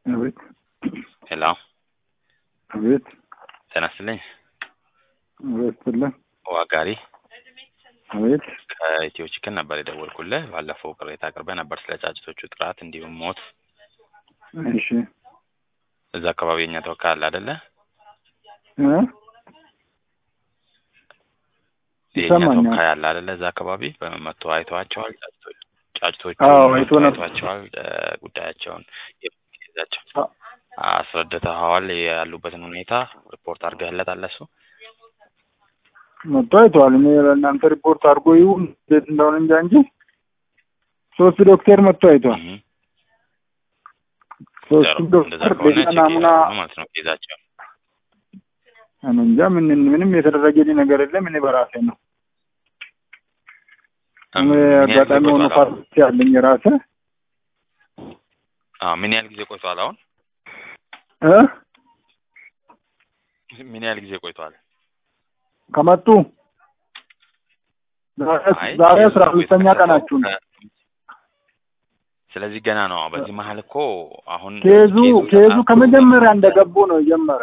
አቤት ሄሎ አቤት ጤና ይስጥልኝ። አቤት ስልህ ዋጋሪ አቤት ከኢትዮ ቺክን ነበር የደወልኩልህ። ባለፈው ቅሬታ አቅርበህ ነበር ስለ ጫጭቶቹ ጥራት እንዲሁም ሞት። እሺ እዛ አካባቢ የኛ ተወካይ አለ አይደለ? እ የኛ ይሰማኛል። ተወካይ አለ አይደለ? እዛ አካባቢ በመቶ አይተዋቸዋል። ጫጭቶቹ ጫጭቶቹ አዎ፣ መጥቶ አይቶ ነበር። አይተዋቸዋል። እ ጉዳያቸውን የሚይዛቸው አ- አስረድተኸዋል። ያሉበትን ሁኔታ ሪፖርት አድርገህለታል እሱ መጥቶ አይተዋል። እኔ ለእናንተ ሪፖርት አድርጎ ይሁን እንዴት እንደሆነ እንጃ እንጂ ሶስት ዶክተር መጥቶ አይተዋል። እህ ሶስቱ ጥሩ። እንደዛ ዶክተር ከሆነ ሌላ ቼክ ናሙና እያደረጉ ነው ማለት ነው ይዛቸው እኔ እንጃ ምን ምንም የተደረገልኝ ነገር የለም። እኔ በራሴ ነው እኔ አጋጣሚ ሆኖ ፋርማሲ ያለኝ የራሴ ምን ያህል ጊዜ ቆይቷል? አሁን እ ምን ያህል ጊዜ ቆይቷል? ከመጡ ዛሬ- አይ ዛሬ ኬዙ አስራ አምስተኛ የተከሰተው ቀናችሁ ነው። ከ- ስለዚህ ገና ነው። በዚህ መሀል እኮ አሁን ኬዙ ኬዙ ተጣርቶ ከመጀመሪያ እንደገቡ ነው የጀመረ።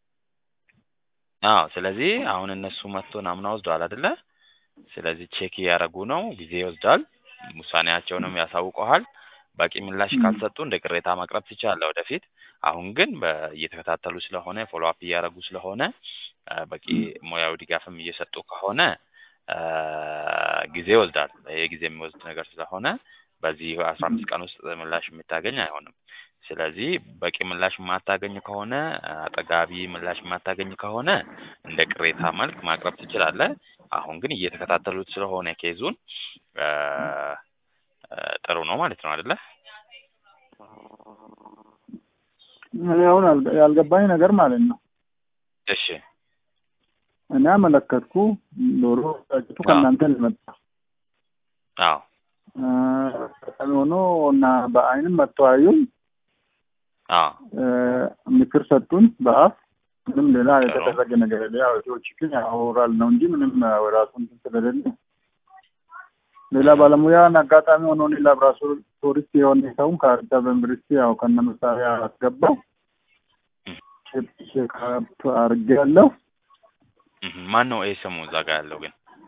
አዎ ስለዚህ አሁን እነሱ መጥቶ ናሙና ወስደዋል አይደለ? ስለዚህ ቼክ እያደረጉ ነው። ጊዜ ይወስዳል። ውሳኔያቸውንም ያሳውቀዋል። በቂ ምላሽ ም። ካልሰጡ እንደ ቅሬታ ማቅረብ ትችላለህ ወደፊት። አሁን ግን በ- እየተከታተሉ ስለሆነ ፎሎ አፕ እያደረጉ ስለሆነ አ፣ በቂ ሙያዊ ድጋፍም እየሰጡ ከሆነ አ፣ ጊዜ ይወስዳል። ይሄ ጊዜ የሚወስድ ነገር ስለሆነ በዚህ አስራ አምስት ቀን ውስጥ ምላሽ የምታገኝ አይሆንም። ስለዚህ በቂ ምላሽ የማታገኝ ከሆነ አጠጋቢ ምላሽ የማታገኝ ከሆነ እንደ ቅሬታ መልክ ማቅረብ ትችላለህ። አሁን ግን እየተከታተሉት ስለሆነ ኬዙን አ፣ አ፣ ጥሩ ነው ማለት ነው አይደለ? እኔ አሁን አልገ- ያልገባኝ ነገር ማለት ነው እሺ እኔ አመለከትኩ ዶሮ ጫጭቱ አዎ። ከእናንተ ነው የመጣ አዎ እ፣ አጋጣሚ ሆኖ እና በአይንም መጥተው አዩን አዎ እ፣ ምክር ሰጡን በአፍ ምንም ሌላ ጥሩ። የተደረገ ነገር የለ። ያው ሰዎች ግን ያወራል ነው እንጂ ምንም ራሱ እንትን ስለሌለ ሌላ ባለሙያን አጋጣሚ ሆኖ እኔ ላብራቶሪስት የሆነ ሰውን ከአዲስ አበባ ዩኒቨርሲቲ ያው ከነ መሳሪያ አስገባው ቼክ አድርጌ ያለው እህ፣ ማን ነው ይሄ ስሙ እዛ ጋር ያለው ግን?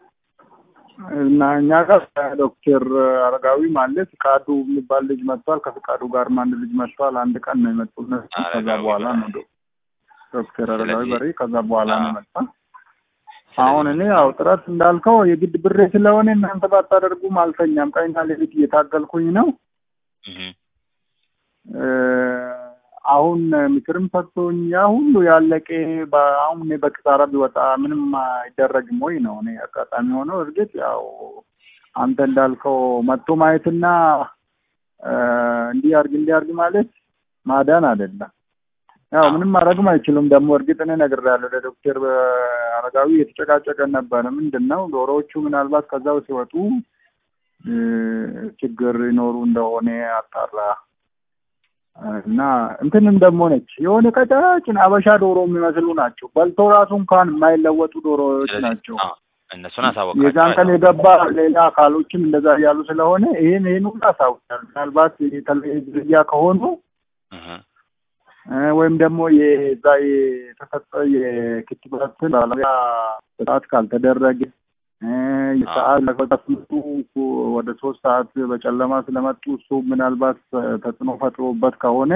እና እኛ ጋር ዶክተር አረጋዊ ማለት ፍቃዱ የሚባል ልጅ መጥቷል። ከፍቃዱ ጋር አንድ ልጅ መጥቷል። አንድ ቀን ነው የመጡ እነሱ። ከዛ አረጋዊ በኋላ በሬ። ነው ዶ- ዶክተር አረጋዊ ስለዚህ- በሬ ከዛ በኋላ ነው አዎ። መጣ። አሁን እኔ ያው ጥረት እንዳልከው የግድ ብሬ ስለሆነ እናንተ ባታደርጉም አልተኛም። ቀኝና ሌሊት እየታገልኩኝ ነው። እህ፣ እ፣ አሁን ምክርም ሰጥቶኝ ያ ሁሉ ያለቀ በ- አሁን እኔ በኪሳራ ቢወጣ ምንም አይደረግም ወይ ነው። እኔ አጋጣሚ ሆነው እርግጥ ያው አንተ እንዳልከው መጥቶ ማየትና እ፣ እንዲህ አርግ እንዲህ አርግ ማለት ማዳን አይደለም። ያው ምንም ማድረግም አይችሉም። ደግሞ እርግጥ እኔ ነግሬያለሁ ለዶክተር አረጋዊ የተጨቃጨቀን ነበረ። ምንድን ነው ዶሮዎቹ ምናልባት ከዛው ሲወጡ እ፣ ችግር ይኖሩ እንደሆነ አጣራ እና እንትንም ደግሞ ነች የሆነ ቀጫጭን አበሻ ዶሮ የሚመስሉ ናቸው። በልቶ ራሱ እንኳን የማይለወጡ ዶሮዎች ስለዚህ ናቸው። አዎ፣ እነሱን የዛን አሳወቃቸው ቀን የገባ ሌላ አካሎችም እንደዛ እያሉ ስለሆነ ይሄን ይሄን ሁሉ አሳውቃል። ምናልባት የተለየ ዝርያ ከሆኑ እህ፣ እ፣ ወይም ደግሞ የዛ የተሰጠ የክትባት ባለሙያ ስርዓት ካልተደረገ እ፣ የሰዓት ለመጡ ወደ ሶስት ሰዓት በጨለማ ስለመጡ እሱ ምናልባት ተጽዕኖ ፈጥሮበት ከሆነ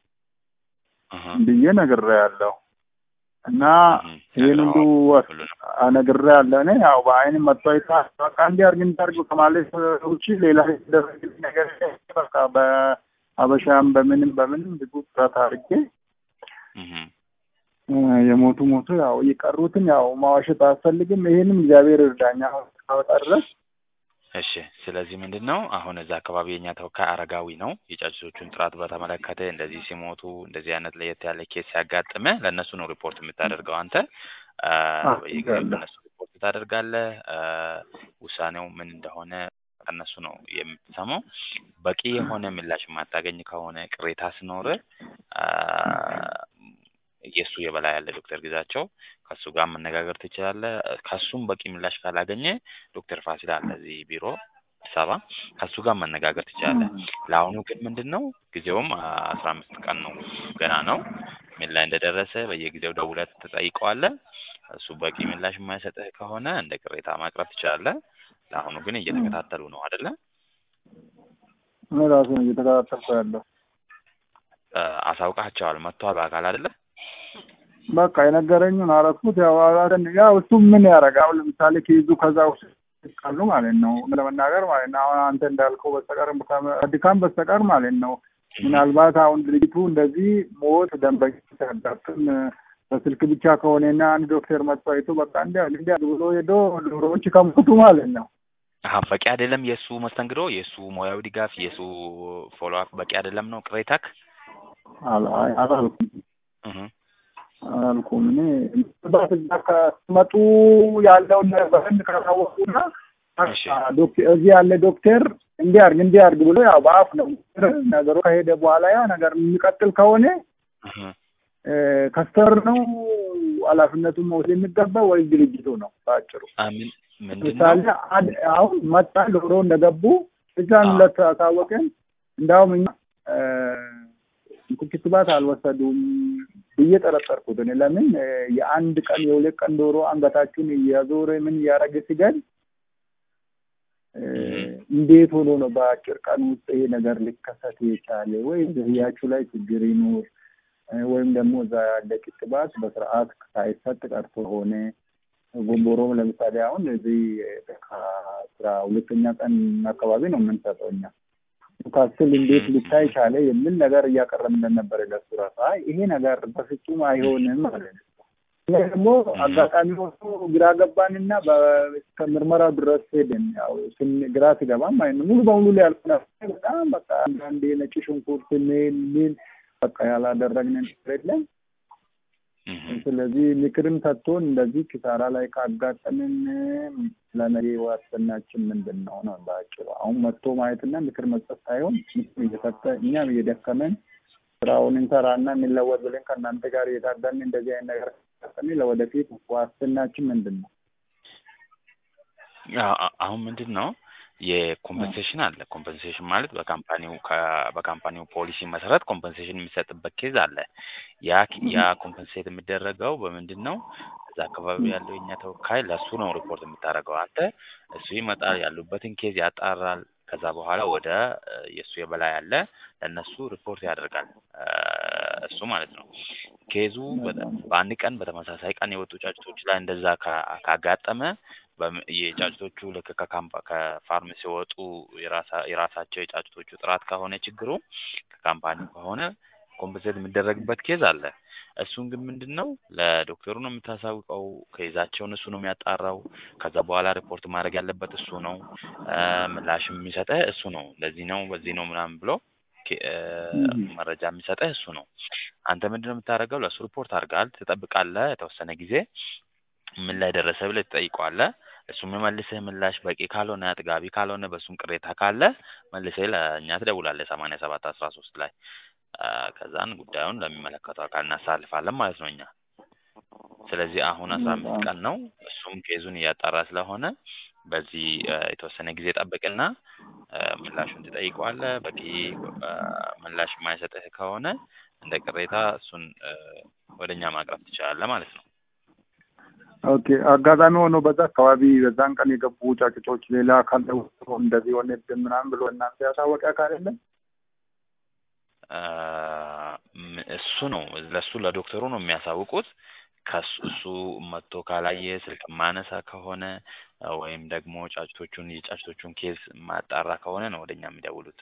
እህ፣ ብዬ ነግሬያለሁ እና እህ፣ ይህን ሁሉ ነግረኸዋል ሁሉንም። ነግሬያለሁ። እኔ ያው በአይን መጥቶ አይታ በቃ እንዲህ አድርግ እንዲህ አድርግ ከማለት ውጪ ሌላ የተደረገልኝ ነገር የለም። በቃ በአበሻም በምንም በምንም ብዙ ጥረት አድርጌ እህ፣ እ፣ የሞቱ ሞቱ ያው የቀሩትን ያው ማዋሸት አያስፈልግም። ይሄንም እግዚአብሔር እርዳኛ እስካወጣ ድረስ እሺ ስለዚህ ምንድን ነው አሁን እዛ አካባቢ የኛ ተወካይ አረጋዊ ነው። የጫጩቶቹን ጥራት በተመለከተ እንደዚህ ሲሞቱ እንደዚህ አይነት ለየት ያለ ኬስ ሲያጋጥመ ለእነሱ ነው ሪፖርት የምታደርገው አንተ አ፣ አዎ፣ በየጊዜው አደርጋለሁ። ለእነሱ ሪፖርት ታደርጋለህ። አ፣ ውሳኔው ምን እንደሆነ ከእነሱ ነው የምትሰማው። በቂ የሆነ ምላሽ የማታገኝ ከሆነ ቅሬታ ሲኖር የእሱ የበላይ ያለ ዶክተር ግዛቸው ከእሱ ጋር መነጋገር ትችላለህ። ከእሱም በቂ ምላሽ ካላገኘ ዶክተር ፋሲል አለ እዚህ ቢሮ አዲስ አበባ ከእሱ ጋር መነጋገር ትችላለህ። ለአሁኑ ግን ምንድን ነው ጊዜውም አስራ አምስት ቀን ነው ገና ነው። ምን ላይ እንደደረሰ በየጊዜው ደውለህ ትጠይቀዋለህ። እሱ በቂ ምላሽ የማይሰጥህ ከሆነ እንደ ቅሬታ ማቅረብ ትችላለህ። ለአሁኑ ግን እየተከታተሉ ነው አይደለ? እኔ ራሱ ነው እየተከታተልኩ ያለው። እ፣ አሳውቃቸዋል መጥተዋል በአካል አይደለ? በቃ የነገረኝን አረኩት። ያው አላደን ያው እሱ ምን ያደርጋል? አሁን ለምሳሌ ኬዙ ከዛ ውስጥ ካሉ ማለት ነው ለመናገር ማለት ነው። አሁን አንተ እንዳልከው በስተቀር ከድካም በስተቀር ማለት ነው። ምናልባት አሁን ድርጅቱ እንደዚህ ሞት ደንበኛ ሲያጋጥም በስልክ ብቻ ከሆነና አንድ ዶክተር መጥቶ አይቶ በቃ እንዲ እንዲ ብሎ ሄዶ ዶሮዎች ከሞቱ ማለት ነው። አሀ በቂ አይደለም የእሱ መስተንግዶ፣ የእሱ ሙያዊ ድጋፍ፣ የእሱ ፎሎ አፕ በቂ አይደለም ነው ቅሬታክ? አላ- አይ- አላልኩም እህ አላልኩም። እኔ ምናልባት እዛ ከመጡ ያለውን በህንድ ካላወቁና እሺ። ዶክተር እዚህ ያለ ዶክተር እንዲያርግ እንዲያርግ ብሎ ያው በአፍ ነው ነገሩ ከሄደ በኋላ ያ ነገር የሚቀጥል ከሆነ እህ ከስተር ነው ኃላፊነቱን መውሰድ የሚገባ ወይ ድርጅቱ ነው? በአጭሩ አ፣ ምን ምንድን ምሳሌ ነው? አንድ- አሁን መጣ ዶሮ እንደገቡ እዛን ሁለት ታወቀን። እንዳውም እኛ እ፣ ክትባት አልወሰዱም ብዬ ጠረጠርኩት። እኔ ለምን እ፣ የአንድ ቀን የሁለት ቀን ዶሮ አንገታችሁን እያዞረ ምን እያደረገ ሲገል እ፣ እንዴት ሆኖ ነው በአጭር ቀን ውስጥ ይሄ ነገር ሊከሰት የቻለ? ወይም ዝርያችሁ ላይ ችግር ይኑር እ፣ ወይም ደግሞ እዛ ያለ ክትባት በስርዓት ሳይሰጥ ቀርቶ ሆነ ጎንቦሮም ለምሳሌ አሁን እዚህ ከአስራ ሁለተኛ ቀን አካባቢ ነው የምንሰጠው እኛ ካስል እንዴት ሊታይ ቻለ የሚል ነገር እያቀረብን ነበረ ለሱ ራሱ። አይ ይሄ ነገር በፍጹም አይሆንም ማለት ነው። እኛ ደግሞ አጋጣሚ ሆኖ ግራ ገባንና እስከ ምርመራው ድረስ ሄድን። ያው ስን- ግራ ሲገባም ማለት ነው ሙሉ በሙሉ ሊያልቅ ነበር። በጣም በቃ አንዳንዴ ነጭ ሽንኩርት ምን ምን በቃ ያላደረግን ነገር የለም። እህ ስለዚህ ምክርም ሰጥቶን እንደዚህ ኪሳራ ላይ ካጋጠምን ለነገ ዋስትናችን ምንድን ነው ነው በአጭሩ። አሁን መጥቶ ማየትና ምክር መስጠት ሳይሆን ምክር እየሰጠ እኛም እየደከመን ስራውን እንሰራና እንለወጥ ብለን ከእናንተ ጋር እየታገልን እንደዚህ አይነት ነገር ካጋጠመን ለወደፊት ዋስትናችን ምንድን ነው? አ- አ- አሁን ምንድን ነው የኮምፐንሴሽን አለ። ኮምፐንሴሽን ማለት በካምፓኒው ከ- በካምፓኒው ፖሊሲ መሰረት ኮምፐንሴሽን የሚሰጥበት ኬዝ አለ። ያ ያ ኮምፐንሴት የሚደረገው በምንድን ነው? እዛ አካባቢ ያለው የኛ ተወካይ ለእሱ ነው ሪፖርት የምታደርገው አንተ። እሱ ይመጣል፣ ያሉበትን ኬዝ ያጣራል። ከዛ በኋላ ወደ እ፣ የእሱ የበላይ አለ ለእነሱ ሪፖርት ያደርጋል እ፣ እሱ ማለት ነው። ኬዙ በ- በአንድ ቀን በተመሳሳይ ቀን የወጡ ጫጭቶች ላይ እንደዛ ካ- ካጋጠመ በም- የጫጭቶቹ ልክ ከካምፓ ከፋርም ሲወጡ የራሳ- የራሳቸው የጫጭቶቹ ጥራት ከሆነ ችግሩ ከካምፓኒው ከሆነ ኮምፐንሴት የሚደረግበት ኬዝ አለ። እሱን ግን ምንድን ነው ለዶክተሩ ነው የምታሳውቀው። ከይዛቸውን እሱ ነው የሚያጣራው። ከዛ በኋላ ሪፖርት ማድረግ ያለበት እሱ ነው። እ፣ ምላሽ የሚሰጠህ እሱ ነው። ለዚህ ነው በዚህ ነው ምናምን ብሎ ኬ- እ፣ Mhm. መረጃ የሚሰጠህ እሱ ነው። አንተ ምንድን ነው የምታደርገው? ለእሱ ሪፖርት አድርጋል፣ ትጠብቃለህ የተወሰነ ጊዜ ምን ላይ ደረሰ ብለህ ትጠይቀዋለህ። እሱ የሚመልስህ ምላሽ በቂ ካልሆነ አጥጋቢ ካልሆነ በእሱም ቅሬታ ካለ መልሰህ ለእኛ ትደውላለህ ሰማንያ ሰባት አስራ ሶስት ላይ አ፣ ከዛን ጉዳዩን ለሚመለከተው አካል እናሳልፋለን ማለት ነው እኛ። ስለዚህ አሁን አስራ አምስት ቀን ነው። እሱም ኬዙን እያጣራ ስለሆነ በዚህ አ፣ የተወሰነ ጊዜ ጠብቅና አ፣ ምላሹን ትጠይቀዋለህ። በቂ አ፣ ምላሽ የማይሰጥህ ከሆነ እንደ ቅሬታ እሱን አ፣ ወደ እኛ ማቅረብ ትችላለህ ማለት ነው። ኦኬ አጋጣሚ ሆኖ በዛ አካባቢ በዛን ቀን የገቡ ጫጭቶች ሌላ አካል ደውሎ እንደዚህ ሆነብን ምናምን ብሎ እናንተ ያሳወቀ አካል የለም? አ፣ ም- እሱ ነው ለእሱ ለዶክተሩ ነው የሚያሳውቁት። ከሱ እሱ መጥቶ ካላየ ስልክ ማነሳ ከሆነ አ፣ ወይም ደግሞ ጫጭቶቹን የጫጭቶቹን ኬዝ ማጣራ ከሆነ ነው ወደኛ የሚደውሉት።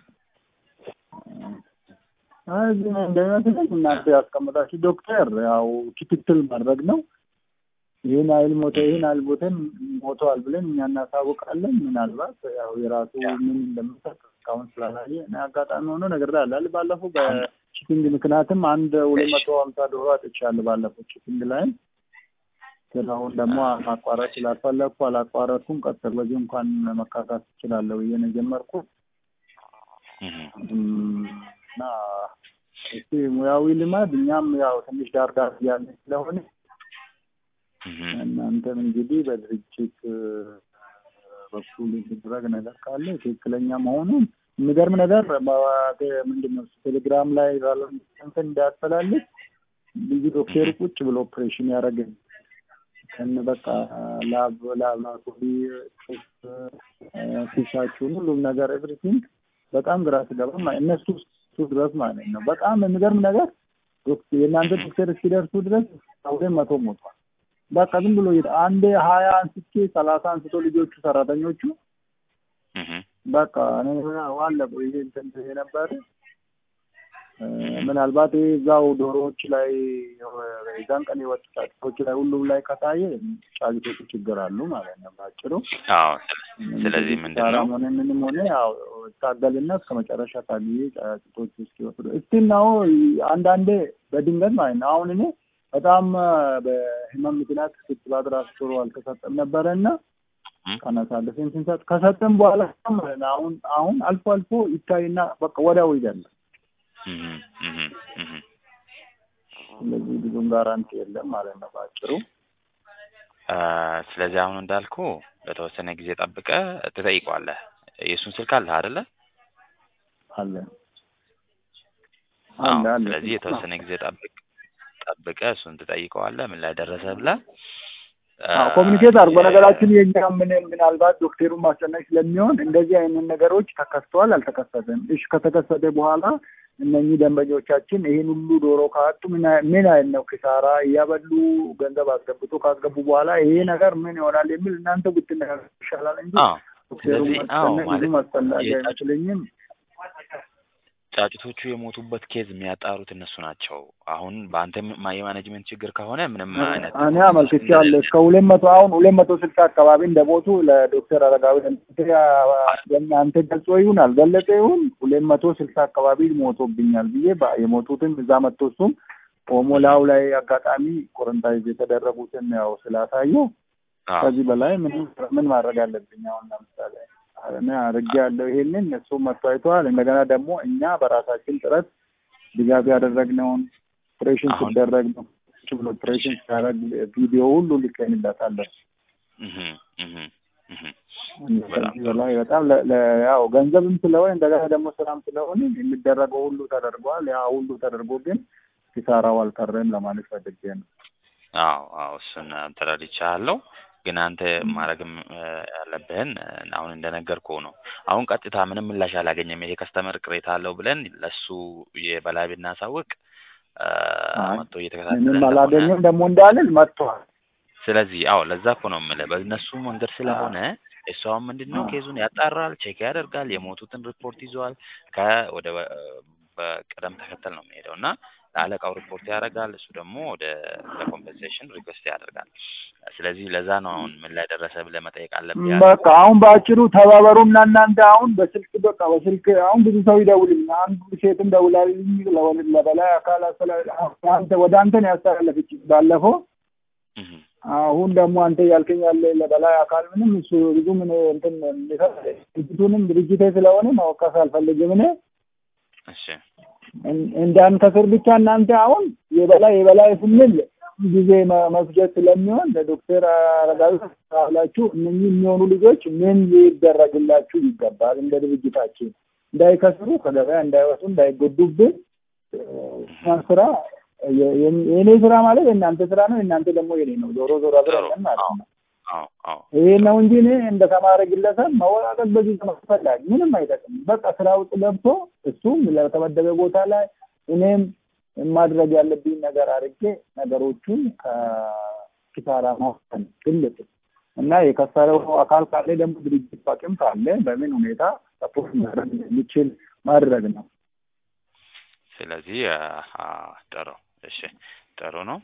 አይ እዚህ ነው እንደሚመስለኝ እናንተ ያስቀመጣችሁ ዶክተር ያው ክትትል ማድረግ ነው። ይህን አይል ሞተ ይህን አይል ሞተን ሞተዋል ብለን እኛ እናሳውቃለን። ምናልባት ያው የራሱ ምን እንደምሰጥ እስካሁን ስላላየ እኔ አጋጣሚ ሆኖ ነገር ላላል ባለፈው በቺቲንግ ምክንያትም አንድ ሁለት መቶ ሀምሳ ዶሮ አጥቻለሁ ባለፈው ቺቲንግ ላይ ስራውን ደግሞ ማቋረጥ ስላልፈለግኩ አላቋረጥኩም። ቀጥል በዚህ እንኳን መካካት እችላለሁ ብዬ ነው የጀመርኩት እህ እም፣ እና እስቲ ሙያዊ ልማድ እኛም ያው ትንሽ ዳር ዳር እያለ ስለሆነ እህ እናንተም እንግዲህ በድርጅት እ፣ በኩል የሚደረግ ነገር ካለ ትክክለኛ መሆኑን የሚገርም ነገር ምንድን ነው ቴሌግራም ላይ እንትን እንዳያስተላልፍ ልዩ ዶክተር ቁጭ ብሎ ኦፕሬሽን ያደረግን ከነ በቃ ላብ ላብራቶሪ ፊሻችሁን ሁሉም ነገር ኤቭሪቲንግ በጣም ግራ ስገባ እነሱ እሱ ድረስ ማለት ነው። በጣም የሚገርም ነገር የእናንተ ዶክተር እስኪደርሱ ድረስ ሁለት መቶ ሞቷል። በቃ ዝም ብሎ አንዴ ሀያ አንስቼ ሰላሳ አንስቶ ልጆቹ ሰራተኞቹ በቃ ዋለ ይሄ እንትን የነበረ ምናልባት እዛው ዶሮዎች ላይ የዛን ቀን የወጡ ጫጩቶች ላይ ሁሉም ላይ ከታየ ጫጩቶቹ ችግር አሉ ማለት ነው ባጭሩ። አዎ። ስለዚህ ምንድን ነው ሆነ ምንም ሆነ ያው ታገልና እስከ መጨረሻ ታግዬ ጫጩቶቹ እስኪወጡ እስቲል ነው አንዳንዴ በድንገት ማለት ነው። አሁን እኔ በጣም በህመም ምክንያት ክትባት ራሱ ጥሩ አልተሰጠም ነበረ እና ቀነሳለፍን ስንሰጥ ከሰጠም በኋላ አሁን አሁን አልፎ አልፎ ይታይና በቃ ወዲያው ይገላል። ስለዚህ ብዙም ጋራንቲ የለም ማለት ነው ባጭሩ። ስለዚህ አሁን እንዳልኩ በተወሰነ ጊዜ ጠብቀ ትጠይቀዋለህ። የእሱን ስልክ አለህ አይደለ? አለ አለ አለ። ስለዚህ የተወሰነ ጊዜ ጠብቅ ጠብቀ እሱን ትጠይቀዋለህ ምን ላይ ደረሰ ብለህ ኮሚኒኬት አድርጎ በነገራችን የኛ ምን ምናልባት ዶክተሩን ማስጨነቅ ስለሚሆን እንደዚህ አይነት ነገሮች ተከስተዋል አልተከሰተም። እሺ ከተከሰተ በኋላ እነኚህ ደንበኞቻችን ይህን ሁሉ ዶሮ ካጡ ምን አይነት ነው ኪሳራ እያበሉ ገንዘብ አስገብቶ ካስገቡ በኋላ ይሄ ነገር ምን ይሆናል የሚል እናንተ ብትነጋገሩ ይሻላል እንጂ ዶክተሩን ማስጨነቅ ብዙም አስፈላጊ አይመስለኝም። ጫጩቶቹ የሞቱበት ኬዝ የሚያጣሩት እነሱ ናቸው። አሁን በአንተ የማኔጅመንት ችግር ከሆነ ምንም አይነት እኔ አመልክቻለሁ እስከ ሁለት መቶ አሁን ሁለት መቶ ስልሳ አካባቢ እንደሞቱ ለዶክተር አረጋዊ አንተ ገልጾ ይሁን አልገለጸ ይሁን ሁለት መቶ ስልሳ አካባቢ ሞቶብኛል ብዬ የሞቱትን እዛ መጥቶ እሱም ኦሞላው ላይ አጋጣሚ ቆረንታይዝ የተደረጉትን ያው ስላሳየው ከዚህ በላይ ምን ማድረግ አለብኝ? አሁን ለምሳሌ እኔ አድርጌ ያለው ይሄንን እሱ መጥቶ አይተዋል። እንደገና ደግሞ እኛ በራሳችን ጥረት ድጋፍ ያደረግነውን ኦፕሬሽን ሲደረግ ነው ብሎ ኦፕሬሽን ሲያደርግ ቪዲዮ ሁሉ ልከንላታለን። ከዚህ በላይ በጣም ያው ገንዘብም ስለሆነ እንደገና ደግሞ ስራም ስለሆነ የሚደረገው ሁሉ ተደርጓል። ያ ሁሉ ተደርጎ ግን ኪሳራው አልቀረም ለማለት ፈልጌ ነው። አዎ አዎ፣ እሱን ተረድቻለሁ። ግን አንተ ማድረግም ያለብህን አሁን እንደነገርኩህ ነው። አሁን ቀጥታ ምንም ምላሽ አላገኘም ይሄ ከስተመር ቅሬታ አለው ብለን ለሱ የበላይ ብናሳውቅ መጥቶ እየተከታተለ ምንም አላገኘም ደግሞ እንዳልል መጥቷል። ስለዚህ አዎ ለዛ እኮ ነው የምልህ በእነሱ መንገድ ስለሆነ እሱ አሁን ምንድን ነው ኬዙን ያጣራል፣ ቼክ ያደርጋል፣ የሞቱትን ሪፖርት ይዘዋል። ከወደ በቅደም ተከተል ነው የሚሄደው እና ለአለቃው ሪፖርት ያደርጋል። እሱ ደግሞ ወደ ለኮምፐንሴሽን ሪኩዌስት ያደርጋል። ስለዚህ ለዛ ነው አሁን ምን ላይ ደረሰ ብለህ መጠየቅ አለብህ። በቃ አሁን በአጭሩ ተባበሩና እናንተ አሁን በስልክ በቃ በስልክ አሁን ብዙ ሰው ይደውልኝ። አንዱ ሴትም ደውላልኝ ለበላይ አካል አንተ ወደ አንተ ነው ያስተላለፈች ባለፈው። አሁን ደግሞ አንተ እያልከኝ ያለ ለበላይ አካል ምንም እሱ ብዙ ምን እንትን ድርጅቱንም ድርጅቴ ስለሆነ ማወቀስ አልፈልግም እኔ እሺ እንዳንከስር ብቻ እናንተ አሁን የበላይ የበላይ ስንል ጊዜ መፍጀት ስለሚሆን ለዶክተር አረጋዊ ካላችሁ እነኚህ የሚሆኑ ልጆች ምን ሊደረግላችሁ ይገባል? እንደ ድርጅታችን እንዳይከስሩ፣ ከገበያ እንዳይወጡ፣ እንዳይጎዱብን ስራ የእኔ ስራ ማለት የእናንተ ስራ ነው፣ የእናንተ ደግሞ የኔ ነው። ዞሮ ዞሮ አብረን ማለት ነው። ይሄ ነው እንጂ እኔ እንደ ተማረ ግለሰብ መወቃቀስ በዚህ ተፈላጊ ምንም አይጠቅም። በቃ ስራ ውስጥ ገብቶ እሱም ለተመደበ ቦታ ላይ እኔም ማድረግ ያለብኝ ነገር አድርጌ ነገሮቹን ከኪሳራ ማውጣት ግልጽ እና የከሰረው አካል ካለ ደግሞ ድርጅት አቅም ካለ በምን ሁኔታ ሰፖርት ማድረግ የሚችል ማድረግ ነው። ስለዚህ ጥሩ እሺ፣ ጥሩ ነው።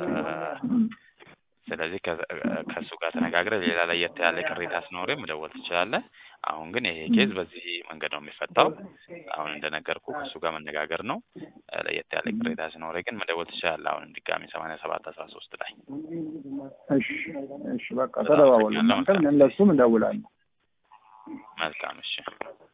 ስለዚህ ከእሱ ጋር ተነጋግረህ ሌላ ለየት ያለ ቅሬታ ሲኖርህ መደወል ትችላለህ። አሁን ግን ይሄ ኬዝ በዚህ መንገድ ነው የሚፈታው። አሁን እንደነገርኩ ከእሱ ጋር መነጋገር ነው። ለየት ያለ ቅሬታ ሲኖርህ ግን መደወል ትችላለህ። አሁን ድጋሚ ሰማንያ ሰባት አስራ ሶስት ላይ እሺ፣ እሺ፣ በቃ ተደዋወሉ። እናንተ ለእሱም እንደውላለን። መልካም እሺ።